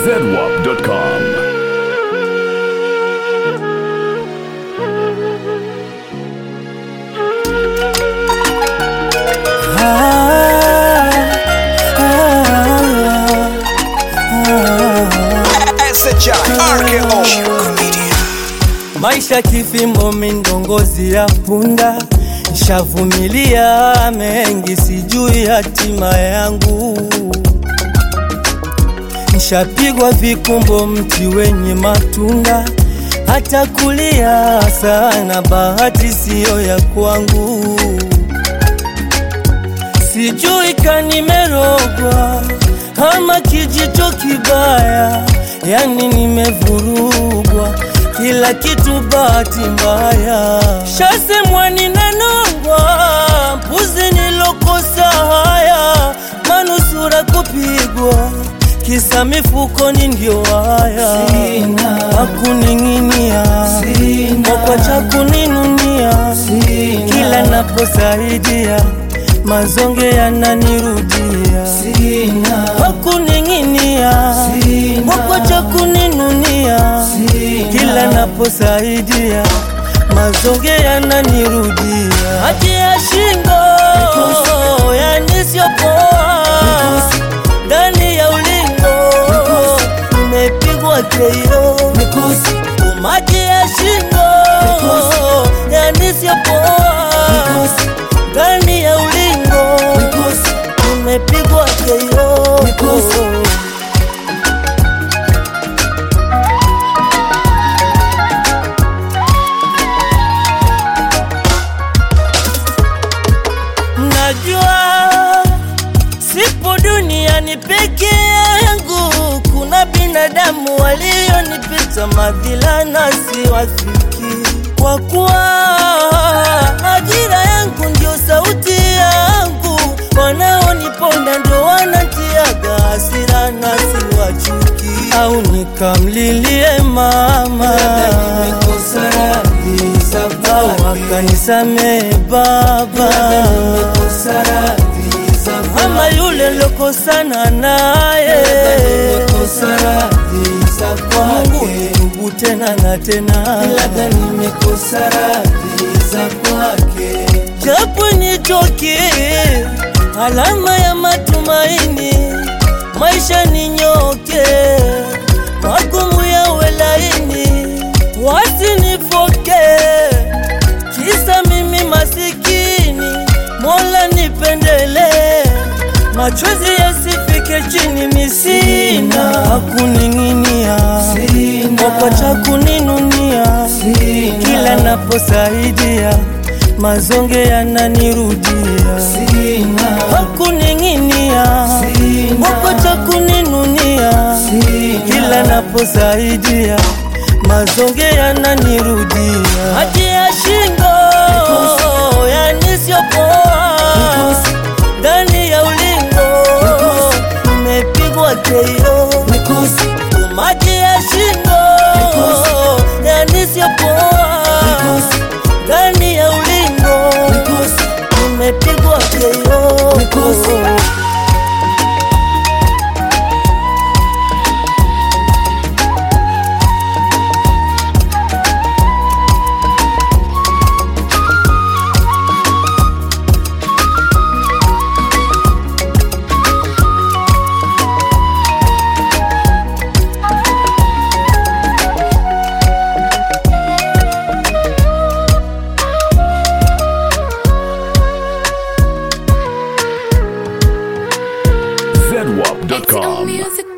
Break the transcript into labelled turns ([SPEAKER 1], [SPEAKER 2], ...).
[SPEAKER 1] zedwap.com.
[SPEAKER 2] Maisha kifimbo mindongozi ya punda, nshavumilia mengi, sijui hatima yangu. Nshapigwa vikumbo, mti wenye matunda, hata kulia sana, bahati siyo ya kwangu. Sijui kanimerogwa ama kijito kibaya, yani nimevurugwa kila kitu bahati mbaya. Shasemwa ninanongwa, mpuzi nilokosa haya, manusura kupigwa kisa mifukoni ndio haya, hakuning'inia mwakwa cha kuninunia, kila naposaidia mazonge yananirudia, hakuning'inia mwakwa cha kuninunia, kila naposaidia mazonge yananirudia, hati ya shingo yanisiopoa ndani ya ulingo nimepigwa keio umati ya shingo yanisiopoa ndani ya ulingo nimepigwa keio Najua sipo duniani peke yangu, kuna binadamu walionipita madhila na siwafiki, kwa kuwa ajira yangu ndio sauti yangu, wanaoniponda ndio wanatiaga hasira na siwachuki, au nikamlilie mama au akanisamee baba ama yule lokosana naye kwa Mungu nitubu tena na tena, japo nitoke alama ya matumaini, maisha ninyoke, magumu yawe laini, wasinifoke kisa mimi masikini, Mola nipendele, machozi yasifike chini, misina hakuning'inia, mwakwa cha kuninunia, kila naposaidia mazonge yananirudia, hakuning'inia, mwakwa cha kuninunia, kila naposaidia mazonge yananirudia, hati ya shingo yanisiopoa ndani ya ulingo nimepigwa keio umati ya shingo yanisiopoa ndani ya ulingo nimepigwa keio
[SPEAKER 1] zedwap.com.
[SPEAKER 3] music